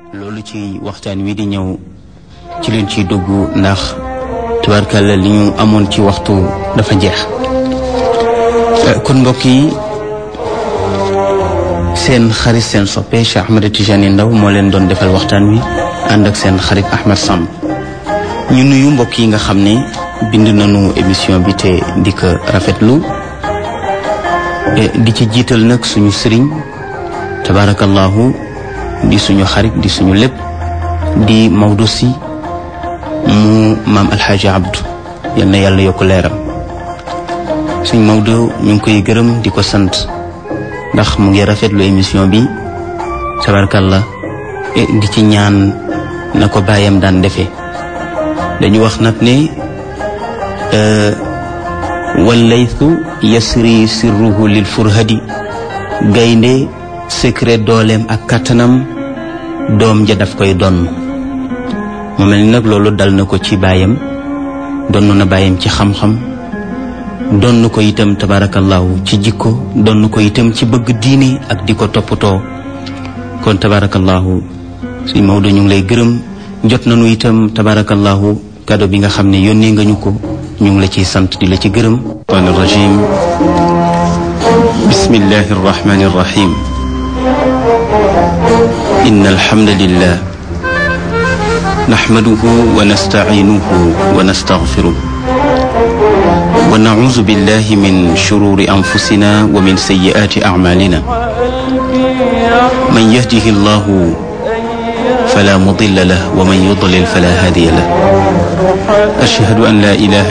loolu ci waxtaan wi di ñëw ci leen ciy dugg ndax tubaarkàlla li ñu amoon ci waxtu dafa jeex kon mbokk yi seen xarit seen soppe Cheikh Ahmed Tidiane Ndao moo leen doon defal waxtaan wi ànd ak seen xarit Ahmed Samb ñu nuyu mbokk yi nga xam ne bind nañu émission bi te di ko rafetlu di ci jiital nag suñu sëriñ tabarakallahu di suñu xarit di suñu lépp di Maodo si mu maam alxaaji Abdou yal na yàlla yokk leeram suñ Maodo ñu ngi koy gërëm di ko sant ndax mu ngi rafetlu émission bi tabarakallah di ci ñaan na ko bàyyam daan defee dañu wax nag ne wallaytu yasri sirruhu lil furhadi gaynde secret dooleem ak kattanam doom ja daf koy donn mu mel ni nag loolu dal na ko ci baayam donn na baayam ci xam-xam donn ko itam tabarakallahu ci jikko donn ko itam ci bëgg diine ak di ko toppatoo kon tabarakallahu suñ Maodo ñu ngi lay gërëm jot nañu itam tabarakallahu kado bi nga xam ne yónnee nga ñu ko ñu ngi la ciy sant di la ci gërëm an rajim bismillahi arrahmani arrahim إن الحمد لله نحمده ونستعينه ونستغفره ونعوذ بالله من شرور أنفسنا ومن سيئات أعمالنا من يهده الله فلا مضل له ومن يضلل فلا هادي له أشهد أن لا إله